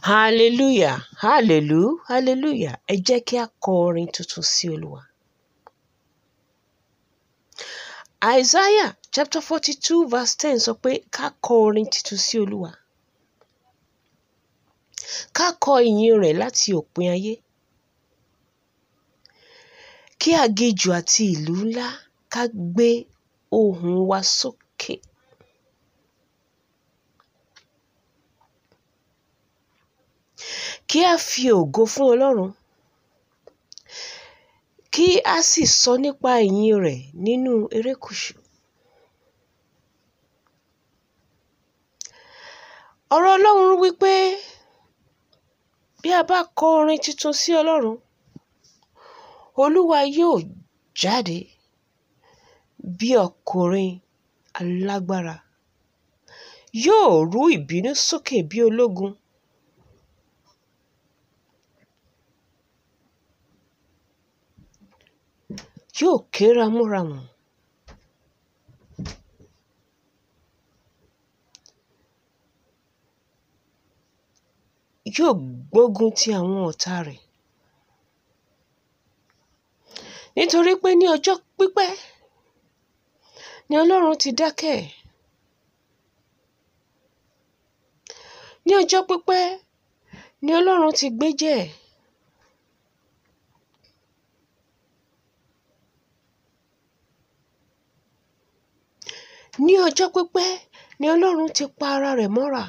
hallelujah hallelujah hallelujah ẹ jẹ́ kí a kọ orin tuntun sí olúwa. isaiah chapter forty two verse ten sọ pé ká kọ orin tuntun sí olúwa. ká kọ ìyìn rẹ̀ láti òpin ayé. kí aginjù àti ìlú ńlá ká gbé ohùn wa sókè. kí a fi ògo fún ọlọ́run kí a sì sọ nípa ìyìn rẹ̀ nínú erékùṣù. ọ̀rọ̀ ọlọ́run wípé bí a bá kọ orin tuntun sí ọlọ́run olúwa yóò jáde bí ọkùnrin alágbára yóò rú ìbínú sókè bí ológun. yóò ké ramúramù. yóò gbógun ti àwọn ọ̀tá rẹ̀. nítorí pé ní ọjọ́ pípẹ́ ni ọlọ́run ti dákẹ́. ní ọjọ́ pípẹ́ ni ọlọ́run ti gbéjẹ́. ní ọjọ́ pípẹ́ ni ọlọ́run ti pa ara rẹ̀ mọ́ra.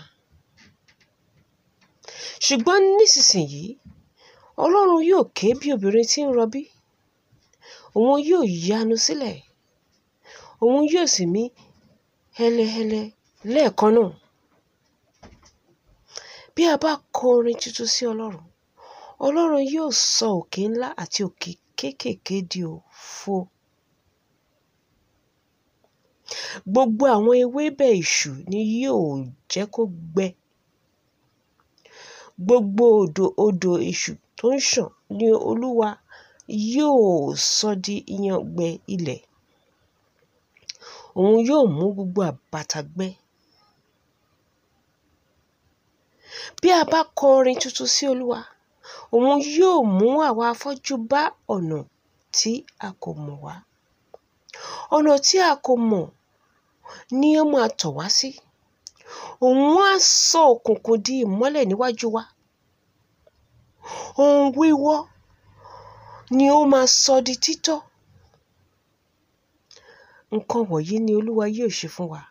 ṣùgbọ́n nísinsìnyí ọlọ́run yóò ké bí obìnrin tí ń rọbí òun yóò yanu sílẹ̀ òun yóò sì mí hẹ́lẹ́hẹ́lẹ́ lẹ́ẹ̀kan náà. bí a bá kọ orin tuntun sí ọlọ́run ọlọ́run yóò sọ òkè ńlá àti òkè kéékèèké di òfo. gbogbo àwọn ewébẹ̀ ìṣù ni yóò jẹ́ kó gbẹ. gbogbo odò odò ìṣù tó ń ṣàn ni olúwa yóò sọ di ìyàngbẹ ilẹ̀. òun yóò mú gbogbo àbàtà gbẹ. bí a bá kọ orin tuntun sí olúwa òun yóò mú àwa afọ́jú bá ọ̀nà tí a kò mọ̀ wá. ọ̀nà tí a kò mọ̀ ni ó máa tọ̀ wá sí. òun á sọ òkùnkùn di ìmọ́lẹ̀ níwájú wa. ohun wíwọ́ ni ó máa sọ di títọ́. nǹkan wọ̀nyí ni olúwa yóò ṣe fún wa.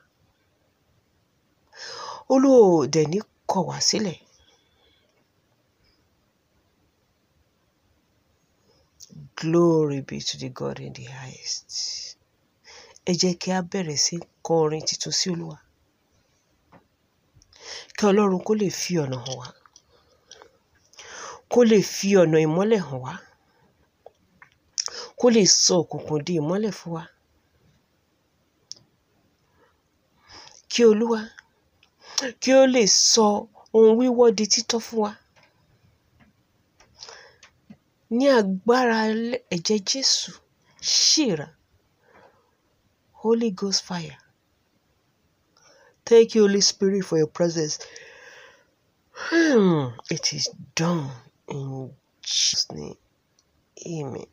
olúwa ò dẹ̀ ní kọ̀ wá sílẹ̀. Glory be to the God in the highest. Ẹ jẹ́ kí a bẹ̀rẹ̀ sí kọ orin tuntun sí Olúwa. Kí Ọlọ́run kó lè fi ọ̀nà hàn wá. Kó lè fi ọ̀nà ìmọ́lẹ̀ hàn wá. Kó lè sọ òkùnkùn di ìmọ́lẹ̀ fún wa. Kí Olúwa kí ó lè sọ ohun wíwọ́ di títọ́ fún wa. Ní agbára ẹ̀jẹ̀ Jésù, ṣìrà. Holy Ghost fire. Thank you, Holy Spirit, for your presence. Hmm, it is done in Jesus' name. Amen.